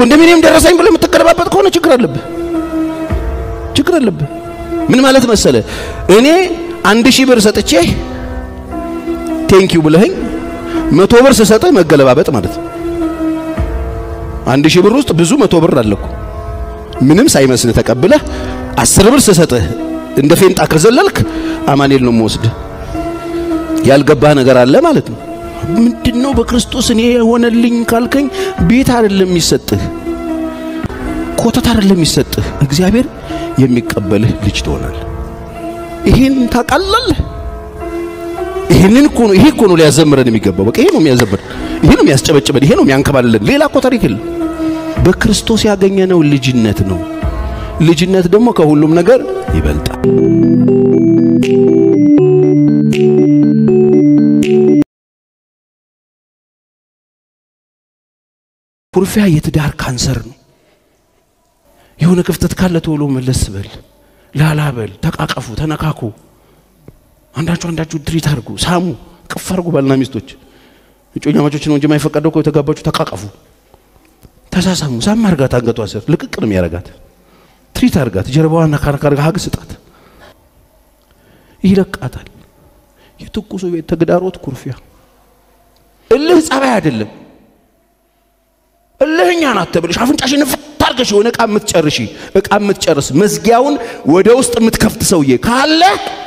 ኮንዶሚኒየም ደረሰኝ ብለህ የምትገለባበት ከሆነ ችግር አለብህ፣ ችግር አለብህ። ምን ማለት መሰለ እኔ አንድ ሺህ ብር ሰጥቼ ቴንኪው ብለኸኝ መቶ ብር ስሰጥህ መገለባበጥ ማለት ነው። አንድ ሺህ ብር ውስጥ ብዙ መቶ ብር አለኩ ምንም ሳይመስልህ ተቀብለህ አስር ብር ስሰጥህ እንደ ፌንጣ ከዘለልክ አማኔል ነው የምወስድህ። ያልገባህ ነገር አለ ማለት ነው። ምንድነው በክርስቶስ እኔ የሆነልኝ ካልከኝ ቤት አይደለም የሚሰጥህ፣ ኮተት አይደለም የሚሰጥህ። እግዚአብሔር የሚቀበልህ ልጅ ትሆናለህ። ይሄን ታውቃለህ። ይሄንን እኮ ነው ይሄ እኮ ነው ሊያዘምረን የሚገባው። በቃ ይሄ ነው የሚያዘምረን፣ ይሄ ነው የሚያስጨበጭበን፣ ይሄ ነው የሚያንከባልለን። ሌላ እኮ ታሪክ የለም። በክርስቶስ ያገኘነው ልጅነት ነው። ልጅነት ደግሞ ከሁሉም ነገር ይበልጣል። ኩርፊያ የትዳር ካንሰር ነው። የሆነ ክፍተት ካለ ቶሎ መለስ በል፣ ላላ በል፣ ተቃቀፉ፣ ተነካኩ። አንዳችሁ አንዳችሁ ድሪት አድርጉ፣ ሳሙ፣ ቅፍ አድርጉ። ባልና ሚስቶች እጮኛ ማቾች ነው እንጂ የማይፈቀደው እኮ የተጋባችሁ ተቃቀፉ፣ ተሳሳሙ። ሳም አርጋት፣ አንገቷ ስር ልቅቅ ነው የሚያረጋት። ትሪት አርጋት፣ ጀርባዋን ነካነካ አርጋ ሀግ ስጣት፣ ይለቃታል። የትኩሱ ቤት ተግዳሮት ኩርፊያ፣ እልህ ጸባይ አይደለም። እልህኛ ናት ተብለሽ አፍንጫሽን ፍት አድርገሽ የሆነ እቃ የምትጨርሺ እቃ የምትጨርስ መዝጊያውን ወደ ውስጥ የምትከፍት ሰውዬ ካለ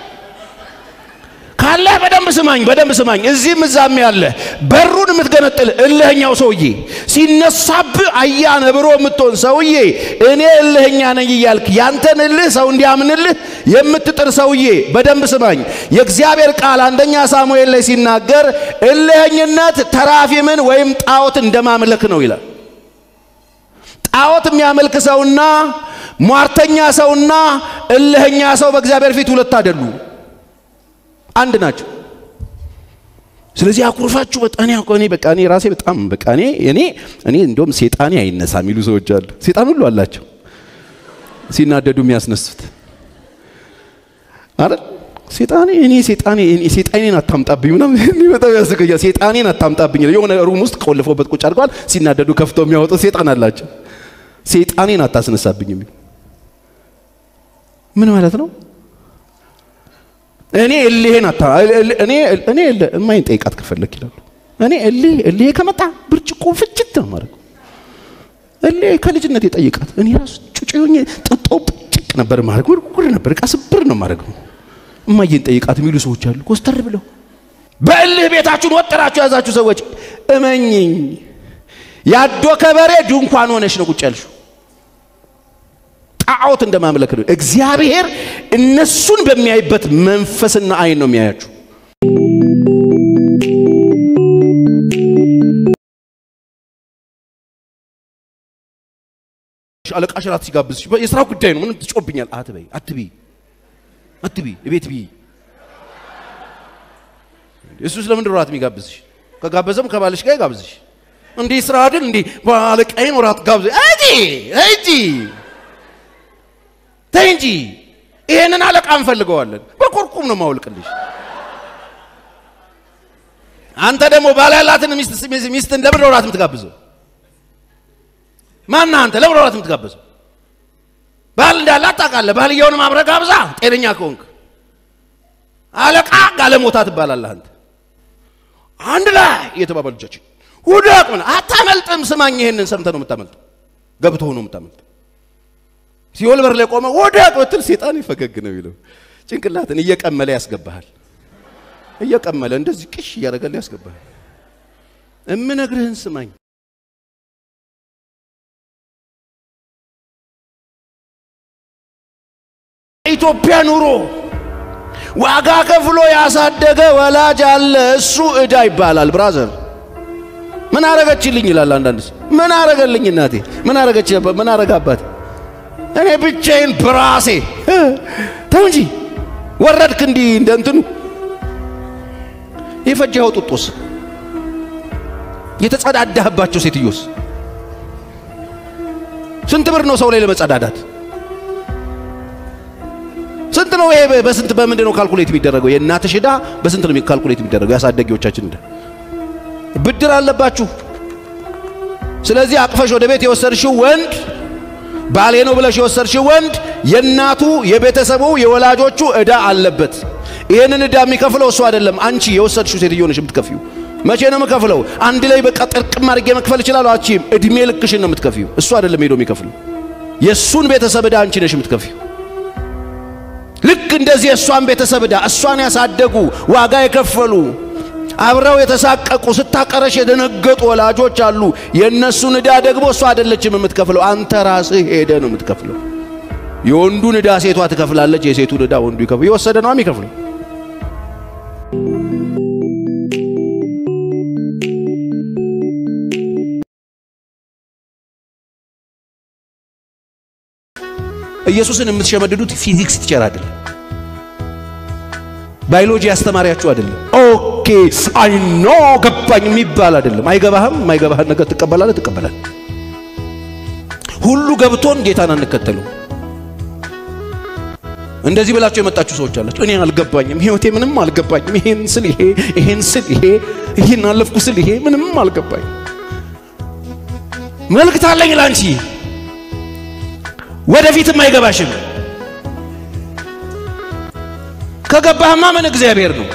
ካለ በደንብ ስማኝ፣ በደንብ ስማኝ። እዚህም እዛም ያለ በሩን የምትገነጥል እልህኛው ሰውዬ ሲነሳብ አያ ነብሮ የምትሆን ሰውዬ እኔ እልህኛ ነኝ እያልክ ያንተን እልህ ሰው እንዲያምንልህ የምትጥር ሰውዬ በደንብ ስማኝ። የእግዚአብሔር ቃል አንደኛ ሳሙኤል ላይ ሲናገር እልህኝነት ተራፊምን ወይም ጣዖት እንደማምለክ ነው ይላል። ጣዖት የሚያመልክ ሰውና ሟርተኛ ሰውና እልህኛ ሰው በእግዚአብሔር ፊት ሁለት አይደሉ፣ አንድ ናቸው። ስለዚህ አኩርፋችሁ በጣኔ እኔ በቃ እኔ ራሴ በጣም በቃ እኔ እኔ እኔ እንደውም ሴጣኔ አይነሳ የሚሉ ሰዎች አሉ። ሴጣን ሁሉ አላቸው ሲናደዱ የሚያስነሱት አይደል? ሴጣኔ እኔ ሴጣኔ እኔ ሴጣኔን አታምጣብኝ ምናምን እኔ በጣም ያስቀያል። ሴጣኔን አታምጣብኝ የሆነ ሩም ውስጥ ቆልፈውበት ቁጭ አድርገዋል። ሲናደዱ ከፍተው የሚያወጡት ሴጣን አላቸው። ሴጣኔን አታስነሳብኝ የሚል ምን ማለት ነው? እኔ እልሄን አታ እኔ እኔ እማይን ጠይቃት ከፈለክ ይላሉ። እኔ እልህ እልሄ ከመጣ ብርጭቆ ፍጭት ነው ማለት እልሄ ከልጅነት የጠይቃት እኔ ራሱ ጩጭ ሆኜ ጥጦ ጭቅ ነበር ማድረግ ጉር ነበር ዕቃ ስብር ነው ማድረግ ነው። እማዬን ጠይቃት የሚሉ ሰዎች አሉ። ኮስተር ብለው በእልህ ቤታችሁን ወጥራችሁ የያዛችሁ ሰዎች እመኝኝ፣ ያዶ ከበሬ ድንኳን ሆነሽ ነው ቁጭ ያልሽው። ጣዖት እንደማምለክ ነው። እግዚአብሔር እነሱን በሚያይበት መንፈስና አይን ነው የሚያያችሁ። አለቃሽ እራት ሲጋብዝሽ የስራ ጉዳይ ነው። ምን ትጮብኛል? አትበይ፣ አትቢ፣ አትቢ፣ እቤት ቢ እሱ ስለምንድን ነው እራት የሚጋብዝሽ? ከጋበዘም ከባልሽ ጋር ይጋብዝሽ። እንዲህ ስራ አይደል? እንዲህ አለቃዬን እራት ጋብዝ እጂ እጂ ተይ እንጂ ይሄንን አለቃ እንፈልገዋለን። በኮርኩም ነው ማውልቅልሽ። አንተ ደግሞ ባል ያላትን ሚስት ሚስትን ለምን ነው እራት የምትጋብዘው? ማነህ አንተ? ለምን ነው እራት የምትጋብዘው? ባል እንዳላት ታውቃለህ። ባልየውንም አብረህ ጋብዛ፣ ጤነኛ ከሆንክ አለቃ ጋለሞታ ትባላለህ አንተ። አንድ ላይ የተባባሉ ልጆች ውደቅ ምን አታመልጥም። ስማኝ፣ ይሄንን ሰምተህ ነው የምታመልጠው፣ ገብቶህ ነው የምታመልጠው። ሲኦል በር ላይ ቆመ ወደቅ ብትል ሴጣን ፈገግ ነው የሚለው። ጭንቅላትን እየቀመለ ያስገባሃል። እየቀመለ እንደዚህ ቅሽ እያደረገልህ ያስገባሃል። እምነግርህን ስማኝ። ኢትዮጵያ ኑሮ ዋጋ ከፍሎ ያሳደገ ወላጅ አለ። እሱ ዕዳ ይባላል። ብራዘር ምን አረገችልኝ ይላል አንዳንድ ሰው። ምን አረገልኝ እናቴ? ምን አረገች? ምን አረጋ አባቴ? እኔ ብቻዬን በራሴ ተው እንጂ ወረድክ እንዲህ እንደ እንትኑ የፈጀኸው ጡጦስ የተጸዳዳህባቸው ሴትዮስ ስንት ብር ነው ሰው ላይ ለመጸዳዳት? ስንት ነው ይሄ? በስንት በምንድን ነው ካልኩሌት የሚደረገው? የእናትሽ ዕዳ በስንት ነው ካልኩሌት የሚደረገው? ያሳደጊዎቻችን ዕዳ ብድር አለባችሁ። ስለዚህ አቅፈሽ ወደ ቤት የወሰድሽው ወንድ ባሌ ነው ብለሽ የወሰድሽው ወንድ የእናቱ የቤተሰቡ የወላጆቹ ዕዳ አለበት። ይህንን ዕዳ የሚከፍለው እሱ አይደለም፣ አንቺ የወሰድሽው ሴትዮ ነሽ የምትከፊው። መቼ ነው የምከፍለው? አንድ ላይ በቃ ጥርቅም አድርጌ መክፈል እችላለሁ። አቺም እድሜ ልክሽን ነው የምትከፊው። እሱ አይደለም ሄዶ የሚከፍለው። የእሱን ቤተሰብ ዕዳ አንቺ ነሽ የምትከፊው። ልክ እንደዚህ የእሷን ቤተሰብ ዕዳ እሷን ያሳደጉ ዋጋ የከፈሉ አብረው የተሳቀቁ ስታቀረሽ የደነገጡ ወላጆች አሉ። የእነሱን ዕዳ ደግሞ እሷ አይደለችም የምትከፍለው፣ አንተ ራስህ ሄደ ነው የምትከፍለው። የወንዱን ዕዳ ሴቷ ትከፍላለች፣ የሴቱን ዕዳ ወንዱ ይከፍል። የወሰደ ነው የሚከፍለው። ኢየሱስን የምትሸመድዱት ፊዚክስ ቲቸር አይደለም፣ ባዮሎጂ አስተማሪያችሁ አይደለም። ኦኬ አይ ኖ ገባኝ የሚባል አይደለም። አይገባህም። የማይገባህን ነገር ትቀበላለህ፣ ትቀበላለህ። ሁሉ ገብቶን ጌታን አንከተሉ። እንደዚህ ብላችሁ የመጣችሁ ሰዎች አላችሁ። እኔ አልገባኝም፣ ህይወቴ ምንም አልገባኝም። ይሄን ስል ይሄ ይሄን ስል ይሄ ይሄን አለፍኩ ስል ይሄ ምንም አልገባኝም። መልእክት አለኝ ላንቺ ወደፊትም አይገባሽም። ከገባህማ ምን እግዚአብሔር ነው።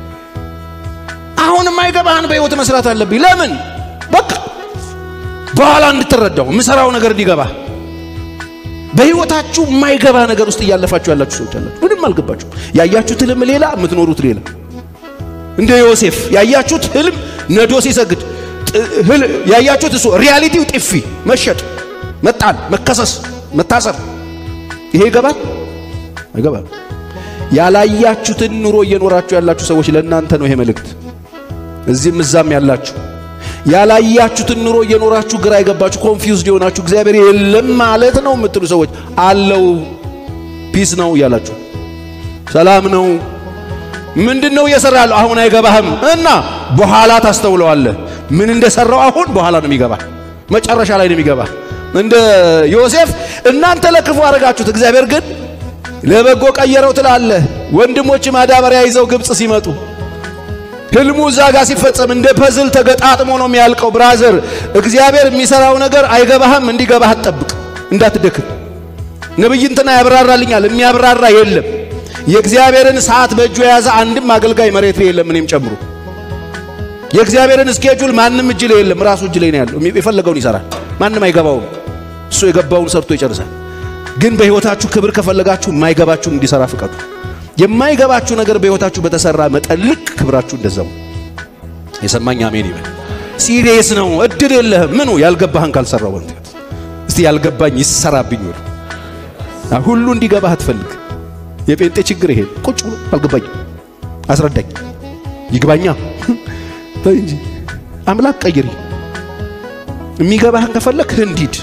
አሁንም አይገባህን በህይወት መስራት አለብኝ። ለምን በቃ በኋላ እንድትረዳው የምሰራው ነገር እንዲገባ። በህይወታችሁ የማይገባ ነገር ውስጥ እያለፋችሁ ያላችሁ ሰዎች አላችሁ። ምንም አልገባችሁ። ያያችሁት ህልም ሌላ፣ የምትኖሩት ሌላ። እንደ ዮሴፍ ያያችሁት ህልም ነዶ ሲሰግድ ያያችሁት እሱ ሪያሊቲው ጥፊ፣ መሸጥ፣ መጣል፣ መከሰስ መታሰር ይሄ ይገባል አይገባል? ያላያችሁትን ኑሮ እየኖራችሁ ያላችሁ ሰዎች ለእናንተ ነው ይሄ መልእክት። እዚህም እዛም ያላችሁ ያላያችሁትን ኑሮ እየኖራችሁ ግራ የገባችሁ ኮንፊውዝድ የሆናችሁ እግዚአብሔር የለም ማለት ነው የምትሉ ሰዎች አለው ፒስ ነው እያላችሁ ሰላም ነው ምንድን ነው እየሰራ ያለው አሁን አይገባህም እና በኋላ ታስተውለዋለህ። ምን እንደሰራው አሁን በኋላ ነው የሚገባ፣ መጨረሻ ላይ ነው የሚገባ። እንደ ዮሴፍ እናንተ ለክፉ አደረጋችሁት፣ እግዚአብሔር ግን ለበጎ ቀየረው ትላለህ። ወንድሞች ማዳበሪያ ይዘው ግብፅ ሲመጡ ህልሙ እዛ ጋር ሲፈጸም እንደ ፐዝል ተገጣጥሞ ነው የሚያልቀው። ብራዘር እግዚአብሔር የሚሰራው ነገር አይገባህም፣ እንዲገባህ አትጠብቅ፣ እንዳትደክም። ነብይ እንትና ያብራራልኛል፣ የሚያብራራ የለም። የእግዚአብሔርን ሰዓት በእጁ የያዘ አንድም አገልጋይ መሬት ላይ የለም፣ እኔም ጨምሮ። የእግዚአብሔርን እስኬጁል ማንም እጅ ላይ የለም፣ ራሱ እጅ ላይ ነው ያለው። የፈለገውን ይሰራል፣ ማንም አይገባውም። እሱ የገባውን ሰርቶ ይጨርሳል። ግን በህይወታችሁ ክብር ከፈለጋችሁ የማይገባችሁን እንዲሰራ ፍቀዱ። የማይገባችሁ ነገር በህይወታችሁ በተሰራ መጠን ልክ ክብራችሁ እንደዛው። የሰማኝ አሜን ይበል። ሲሪየስ ነው። እድል የለህም። ምኑ ያልገባህን ካልሰራው ወንት እስቲ ያልገባኝ ይሰራብኝ ወደ ሁሉ እንዲገባህ አትፈልግ። የጴንጤ ችግር ይሄ ቁጭ ብሎ አልገባኝም፣ አስረዳኝ፣ ይግባኛ ተይ እንጂ አምላክ ቀይሪ። የሚገባህን ከፈለክ ህንዲድ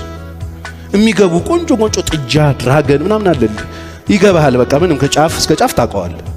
የሚገቡ ቆንጆ ቆንጆ ጥጃ ድራገን ምናምን አለ። ይገባሃል። በቃ ምንም ከጫፍ እስከ ጫፍ ታውቀዋለህ።